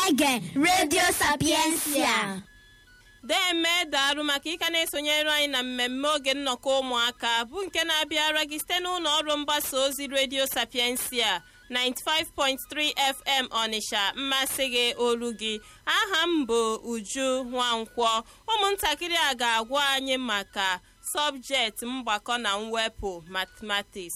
na-ege redio sapiensia deme daalụ maka ịka na-esonyere anyị na mmemme oge nnọkọ ụmụaka bụ nke na-abịara gị site n'ụlọ ọrụ mgbasa ozi redio sapiensia 95.3 fm ọnịsha mmasị gị olu gị aha m bụ uju nwankwọ ụmụntakịrị a ga-agwa anyị maka sọbjekti mgbakọ na mwepụ mathematics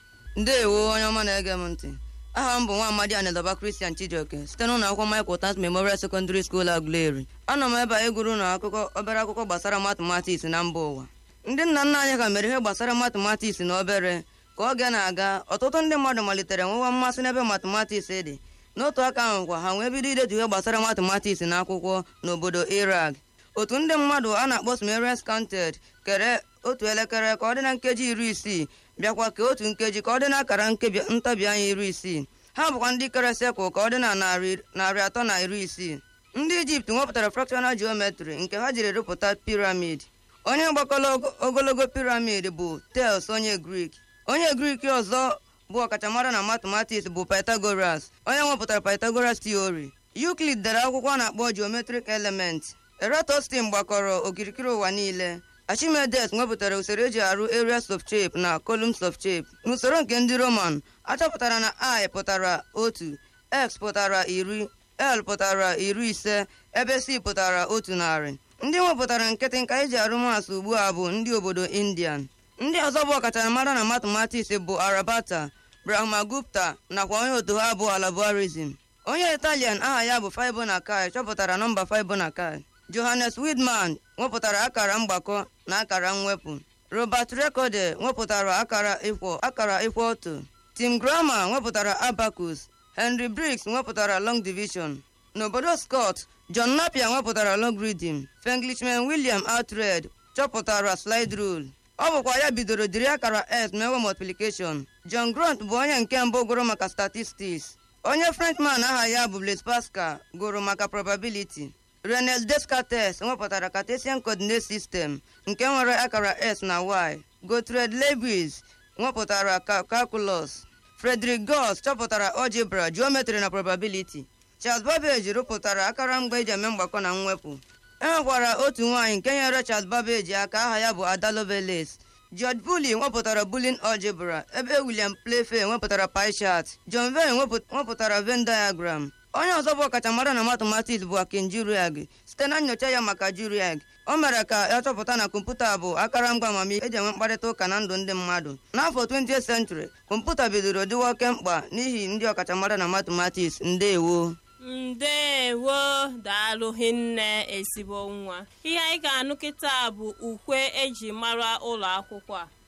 ndeewo onye ọma na-ege m ntị aha m bụ nwa amadi anedaba kristian chijioke site n'ụlọ akwụkwọ michael tant memorial secondary school agụleri anọ m ebe a ịgụrụ na akụkọ obere akụkọ gbasara matematiks na mba ụwa ndị nna nna anyị ka mere ihe gbasara matematiks na obere ka oge na-aga ọtụtụ ndị mmadụ malitere nwewa mmasị n'ebe matematiks dị n'otu aka ahụ kwa ha wee bido idetu ihe gbasara matematiks na akwụkwọ n'obodo iraq otu ndị mmadụ a na-akpọ sumerians counted kere otu elekere ka ọ dị na nkeji iri isii bịakwa ka otu nkeji ka ọ dị n'akara nkebi ntabi anya iri isii ha bụkwa ndị kere sekụl ka ọ dị na narị narị atọ na iri isii ndị ijipt nwepụtara fractional geometry nke ha jiri rụpụta piramid onye gbakọrọ ogologo piramid bụ tels onye grik onye grik ọzọ bụ ọkachamara na mathematics bụ pythagoras onye nwepụtara pythagoras theory euclid dere akwụkwọ a na-akpọ geometric element eratostin gbakọrọ okirikiri ụwa niile archimedes nwepụtara usoro eji arụ areas of shape na columns of shape n'usoro nke ndị roman achọpụtara na i pụtara otu x pụtara iri l pụtara iri ise ebe c pụtara otu narị ndị nwepụtara nkịtị nka eji arụ maasị ugbu a bụ ndị obodo indian ndị ọzọ bụ ọkachamara na mathematics bụ arabata brahmagupta nakwa onye otu ha bụ alabarism onye italian aha ya bụ fibonacci chọpụtara nọmba fibonacci johannes widman nwepụtara akara mgbakọ na akara mwepụ robert recorde nwepụtara akara ịkwọ akara ịkwọ otu tim grama nwepụtara abacus henry briggs nwepụtara long division n'obodo scott john napier nwepụtara logarithm fenglishman william outred chọpụtara slide rule ọ bụkwa ya bidoro jiri akara s mewe multiplication john grant bụ onye nke mbụ gụrụ maka statistics onye frenchman aha ya bụ blaise pascal gụrụ maka probability René Descartes nwepụtara Cartesian Coordinate System nke nwere akara s na y. Gottfried Leibniz nwepụtara calculus. Frederick Gauss chọpụtara algebra, geometry na probability. Charles Babbage rụpụtara akara mgba eji eme mgbakọ na mwepụ. E nwekwara otu nwaanyị nke nyere Charles Babbage aka aha ya bụ Ada Lovelace. George Bully nwepụtara Boolean algebra ebe William Playfair nwepụtara pie chart. John Vane nwepụtara Venn diagram. onye ọzọ bụ ọkachamara na mathematics bụ akin juriag site na nyocha ya maka juriag o mere ka ya chọpụta na kọmputa bụ akara ngwa amamihe eji enwe mkparịta ụka na ndụ ndị mmadụ n'afọ 20th century kọmputa bidoro dịwa oke mkpa n'ihi ndị ọkachamara na mathematics ndeewo ndeewo daalụ hinne ezigbo nwa ihe anyị ga-anụ kịta bụ ukwe eji mara ụlọ akwụkwọ a